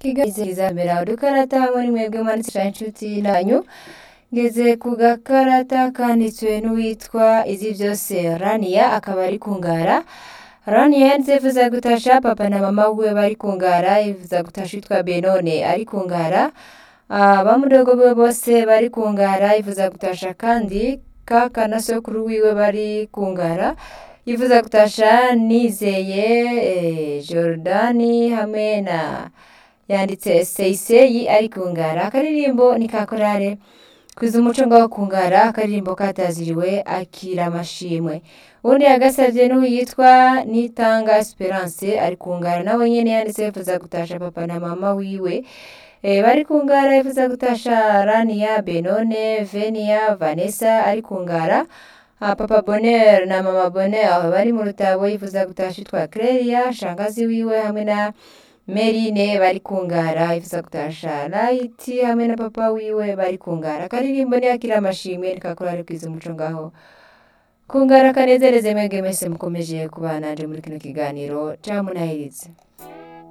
kigazizamera udukarata hamwe mwebwe mwanditse inshuti nanyu ngeze ku gakarata kanditswe n'uwitwa izi byose raniya akaba ari kungara raniya yanditse yifuza gutasha papa na mama wiwe bari kungara yifuza gutasha witwa benone ari kungara abamudogo biwe bose bari kungara yifuza gutasha kandi kaka na sokuru wiwe bari kungara yifuza gutasha nizeye eh, Jordani hamwe na yanditse seyiseyi ari kungara akaririmbo ni ka korale kwiza umuco ngaho kungara akaririmbo kataziriwe akira amashimwe ubundi yagasabye n'uwitwa nitanga esperance ari kungara nawe nyene yanditse yifuza gutasha papa na mama wiwe e, bari kungara yifuza gutasha rania benone venia vanessa ari kungara Ah, papa bonheur na mama bonheur bari mu rutabo yifuza gutasha itwa Clelia shangazi wiwe hamwe na Merine bari kungara yifuza gutasha Light hamwe na papa wiwe bari kungara karirimbo ni akira amashimwe nikakora ari kwiza umuco ngaho kungara kanezereze mwebwe mwese mukomeje kubana nje muri kino kiganiro camunahirize